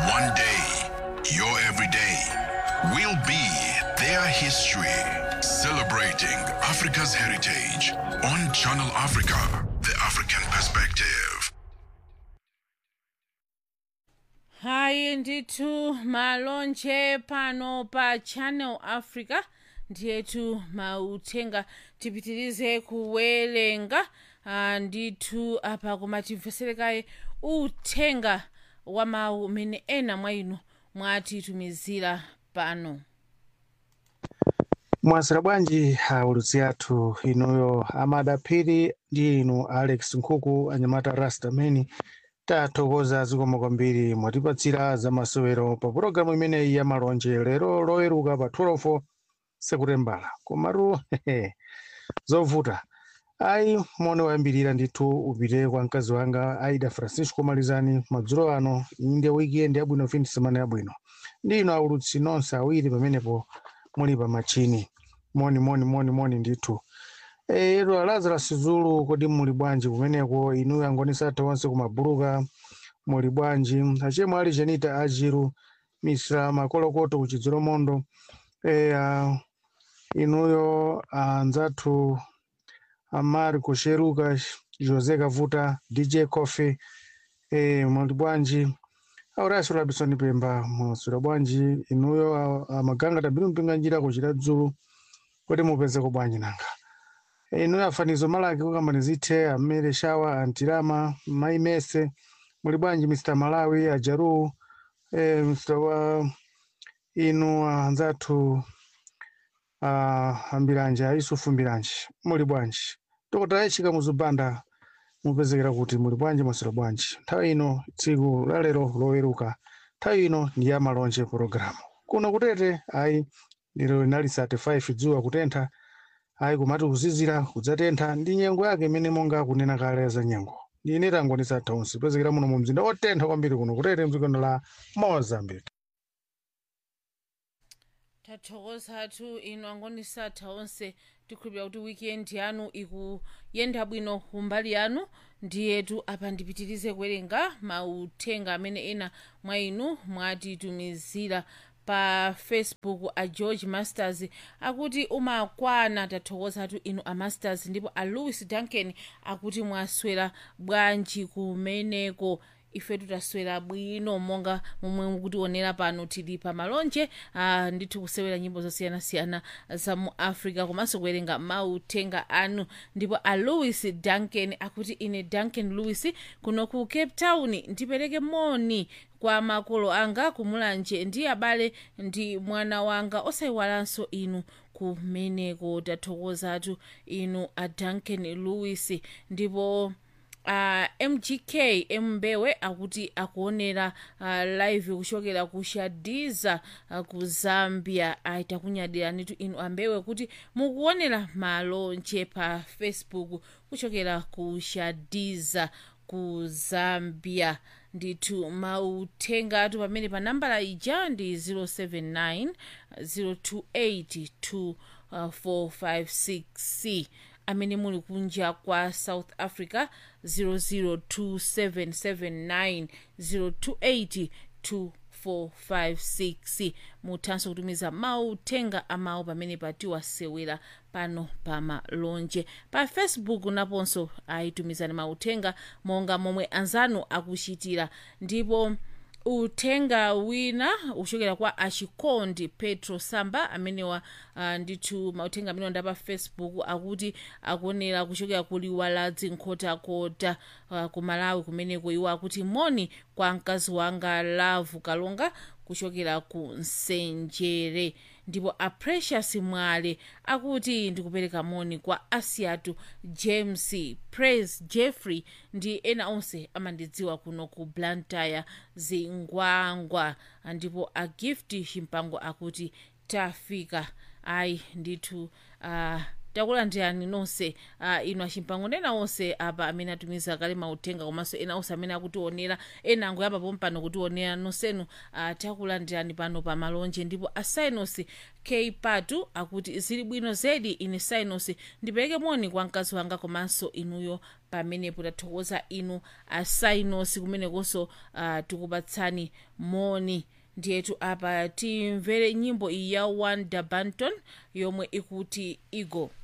One day, your everyday will be their history. Celebrating Africa's heritage on Channel Africa, the African perspective. hayi ndithu malonje pano pa channel africa ndiyetu mauthenga tipitirize kuwerenga ah, ndithu apa koma timveserekaye uthenga wa mawu umene ena mwa inu mwatitumizira pano mwasira bwanji aulutsi athu inuyo amadaphiri ndi inu alex nkhuku anyamata rastameni tathokoza zikomo kwambiri mwatipatsira zamasewero pa pulogalamu imeneyi ya malonje lero loweruka pa 12 sekutembala komatu zovuta ayi mone wayambirira ndithu upite kwa mkazi wanga aida francisco malizani madzulo ano inde weekend yabwino fin semana yabwino ndi inu aulutsi nonse awiri pamenepo muli pa machini moni moni moni moni ndithu ero lazarus zulu kodi muli bwanji kumeneko inu yangonisa atha onse kumabuluka muli bwanji achemwe ali janita ajiru misra makolokoto kuchidzero mondo e, uh, inuyo anzathu amari kusheruka jose kavuta dj coffee e, muli bwanji auraso labisoni pemba mwaswera bwanji inuyo a- amaganga tabiri mpinga njira kuchita dzulu kuti mupezeko bwanji nanga inuyo afanizo malaki kukambani zithe amere shawa antirama maimese muli bwanji mr malawi ajaru e, mr wa inu anzathu uh, ambiranje aisufu mbiranje muli bwanji tokota yachika muzubanda mupezekera kuti muli bwanji mwaswera bwanji nthawi ino tsiku lalero loweruka nthawi ino ndi ya malonje pologalamu kuno kutete ayi lero linali 35 dzuwa kutentha ayi kumati kuzizira kudzatentha ndi nyengo yake imene monga kunena kale za nyengo ndine tangonisa thaunsi pezekera muno mu mzinda otentha kwambiri kuno kutete mdzikono la mozambique tathokozatu inu angonisatha onse tikhulupira kuti weekend yanu ikuyenda bwino kumbali yanu ndiyetu apa ndipitirize kuwerenga mauthenga amene ena mwa inu mwatitumizira pa facebook a george masters akuti umakwana tathokozatu inu a masters ndipo a louis duncan akuti mwaswera bwanji kumeneko ife taswera bwino monga momwe mukutionera pano tili pa malonje ah, ndithu kusewera nyimbo zosiyanasiyana za mu africa komanso kuwerenga mauthenga anu ndipo a louis duncan akuti ine duncan louis kuno ku cape town ndipereke moni kwa makolo anga kumulanje ndi abale ndi mwana wanga osayiwalanso inu kumeneko tathokozatu inu a duncan louis ndipo uh, mgk mbewe akuti akuonera uh, live kuchokera ku shadiza uh, ku zambia aita kunyadiranitu inu ambewe kuti mukuonera malonje pa facebook kuchokera ku shadiza ku zambia ndithu mauthengatu pamene pa nambala ija ndi 079 028 2456 amene muli kunja kwa south africa 002779028 2456 muthanso kutumiza mauthenga amawu pamene patiwasewera pano pa malonje pa facebook naponso ayitumizani mauthenga monga momwe anzanu akuchitira ndipo uthenga wina uchokera kwa achikondi petro samba amenewa uh, ndithu mauthenga amene wanda pa facebook akuti akuonera kuchokera ku liwaladzi nkhotakota uh, ku malawi kumeneko iwo akuti moni kwa mkazi wanga lavu kalonga kuchokera ku nsenjere ndipo a precious mwale akuti ndikupereka moni kwa asiatu james praise jeffrey ndi ena onse amandidziwa kuno ku blantyre zingwangwa ndipo a gift chimpango akuti tafika ayi ndithu uh, takulandirani nonse uh, inu achimpango ndi ena onse apa amene atumiza kale mauthenga komanso ena onse amene akutionera ena angoyamba pompano kutionera nonsenu uh, takulandirani pano pa malonje ndipo asainos k patu akuti zili bwino zedi ine sainos ndipereke moni kwa mkazi wanga komanso inuyo pamenepo tathokoza inu asainos kumenekonso uh, tikupatsani moni ndiyetu apa timvere nyimbo iyi ya wanda banton yomwe ikuti igo